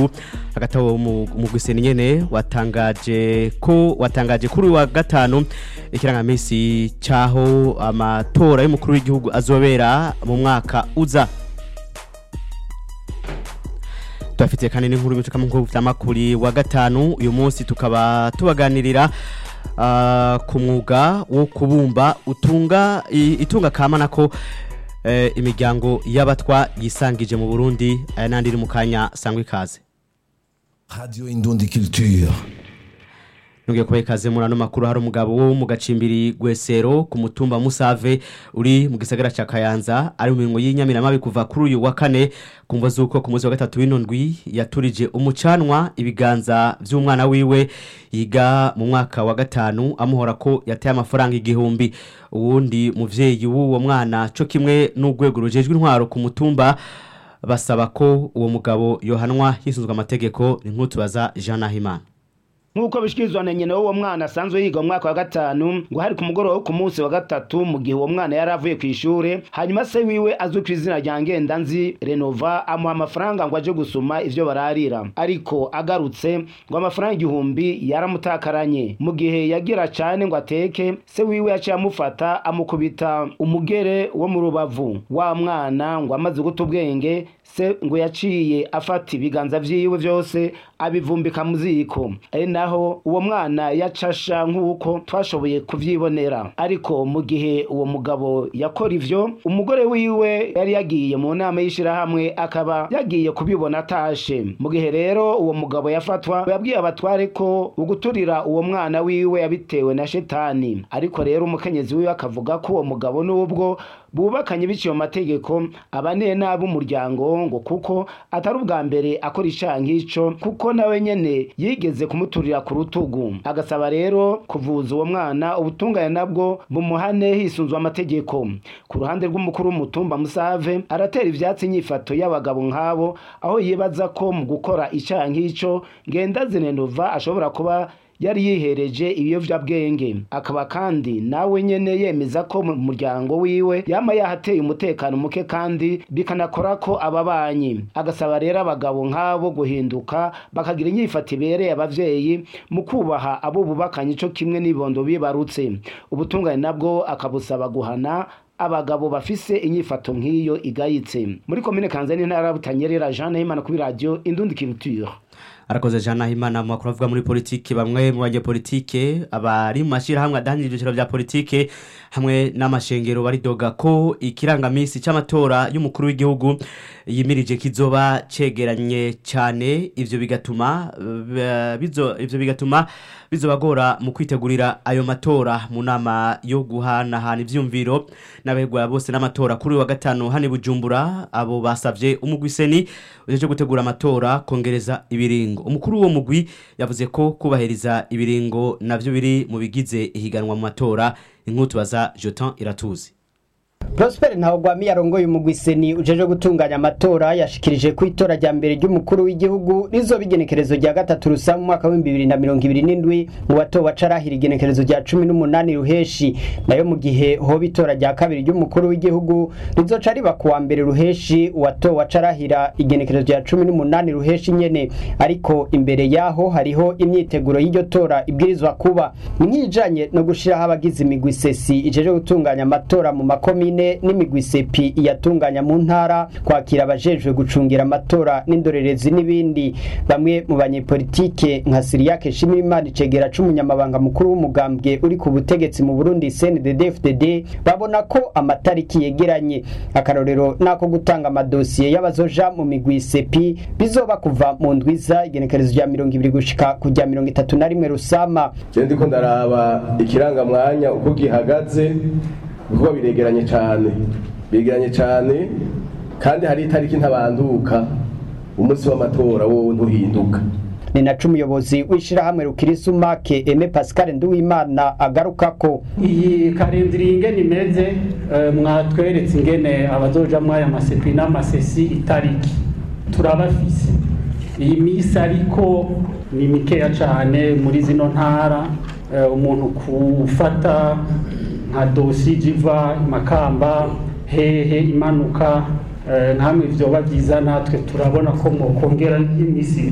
w'igihugu hagati aho umugwi nyene watangaje ko watangaje kuri uyu wa gatanu ikirangamisi caho amatora y'umukuru w'igihugu azobera mu mwaka uza tubafitiye kandi n'inkuru y'imico mu vy'amakuri wa gatanu uyu munsi tukaba tubaganirira ah, ku mwuga wo kubumba utunga i- itunga kama nako eh, imiryango y'abatwa yisangije mu Burundi aya nandi iri mu kanya sangwa ikaze Radio Indundi Culture. Nongeye kubaha ikaze muri ano makuru hari umugabo wo mu gacimbiri Gwesero ku mutumba Musave uri mu gisagara ca Kayanza ari mu mirongo y'inyamiramabi kuva kuri uyu wa kane kumva zuko ku munsi wa gatatu w'inondwi yaturije umucanwa ibiganza vy'umwana wiwe yiga mu mwaka wa gatanu amuhora ko yataye amafaranga igihumbi uwundi muvyeyi w'uwo mwana co kimwe n'urwego rujejwe intwaro ku mutumba basaba ko uwo mugabo yohanwa hisunzwe amategeko ni nk'utu baza Jean Nahimana nk'uko bishikirizwa na nyina w'uwo mwana asanzwe yiga mu mwaka wa gatanu ngo hari ku mugoroba wo ku munsi wa gatatu mu gihe uwo mwana yari avuye ku ishure hanyuma se wiwe azwi ku izina rya ngendanzi renova amuha amafaranga ngo aje gusuma ivyo bararira ariko agarutse ngo amafaranga igihumbi yaramutakaranye mu gihe yagira cane ngo ateke se wiwe yaciye amufata amukubita umugere wo mu rubavu wa mwana ngo amaze guta ubwenge se ngo yaciye afata ibiganza vyiwe vyose abivumbika mu ziko ari naho uwo mwana yacasha nk'uko twashoboye kuvyibonera ariko mu gihe uwo mugabo yakora ivyo umugore wiwe yari yagiye mu nama y'ishirahamwe akaba yagiye kubibona atashe mu gihe rero uwo mugabo yafatwa yabwiye abatware ko uguturira uwo mwana wiwe yabitewe na shetani ariko rero umukenyezi wiwe akavuga ko uwo mugabo n'ubwo bubakanye biciye mu mategeko abaniye nabi umuryango ngo kuko atari ubwa mbere akora icaha nk'ico kuko nawe nyene yigeze kumuturira ku rutugu agasaba rero kuvuza uwo mwana ubutungane nabwo bumuhane hisunzwe amategeko ku ruhande rw'umukuru w'umutumba musave aratera ivyatsi inyifato y'abagabo nk'abo aho yibaza ko mu gukora icaha nk'ico ngendazinenova ashobora kuba yari yihereje ibiyovyabwenge akaba kandi nawe nyene yemeza ko mu muryango wiwe yama yahateye umutekano muke kandi bikanakora ko ababanyi agasaba rero abagabo nk'abo guhinduka bakagira inyifato ibereye abavyeyi mu kubaha abo bubakanye ico kimwe n'ibondo bibarutse ubutungane nabwo akabusaba guhana abagabo bafise inyifato nk'iyo igayitse muri komine kanzani ntara ya butanyerera jean nahimana kuri radio indundi culture arakoze Jean Nahimana mu makuru avuga muri politike bamwe mu banyepolitike abari mu mashirahamwe adahanira ibyiciro vya politike hamwe n'amashengero baridoga ko ikirangamisi c'amatora y'umukuru w'igihugu yimirije kizoba cegeranye cyane ivyo bigatuma eh, bizo ivyo bigatuma bizobagora mu kwitegurira ayo matora mu nama yo guhanahana ivyumviro n'abegwa bose n'amatora kuri uyu wa gatanu hano i Bujumbura abo basavye umugwiseni ujeje gutegura amatora kongereza ibiringo umukuru w'uwo mugwi yavuze ko kubahiriza ibiringo navyo biri mu bigize ihiganwa mu matora inkutu baza Jotan Iratuzi Prosper Ntawugwami yarongoye umugwi seni ujeje gutunganya amatora yashikirije ku itora rya mbere ry'umukuru w'igihugu rizoba igenekerezo rya gatatu rusa mu mwaka w'ibihumbi bibiri na mirongo ibiri n'indwi mu batowe carahira igenekerezo rya cumi n'umunani ruheshi nayo mu gihe hoba itora rya kabiri ry'umukuru w'igihugu rizoca riba ku wa mbere ruheshi uwatowe carahira igenekerezo rya cumi n'umunani ruheshi nyene ariko imbere yaho hariho imyiteguro y'iryo tora ibwirizwa kuba ni nk'ijanye no gushiraho abagize imigwi sesi ijeje gutunganya amatora mu makomine n'imigwi sepi iyatunganya mu ntara kwakira abajejwe gucungira amatora n'indorerezi n'ibindi bamwe mu banyepolitike nka Siriyake Shimirimana icegera c'umunyamabanga mukuru w'umugambwe uri ku butegetsi mu Burundi CNDD-FDD babona ko amatariki yegeranye akarorero nako gutanga amadosiye y'abazoja mu migwi sepi bizoba kuva mu ndwiza igenekerezo rya mirongo ibiri gushika ku rya mirongo itatu na rimwe rusama je ndiko ndaraba ikirangamwanya uko gihagaze kuko biregeranye cyane biregeranye cyane kandi hari itariki ntabanduka umunsi w'amatora wowe ntuhinduka ni naco umuyobozi w'ishirahamwe rukirisumake Aime Pascal Nduwimana agaruka ko iyi karindiri ingene imeze eh, mwatweretse ingene abazoja mwaya masepi n'amasesi itariki turabafise iyi misi ariko ni mikeya cane muri zino ntara eh, umuntu kufata nka dosi jiva makamba hehe imanuka eh, nkamwe vyoba vyiza natwe turabona ko mwokongera imisi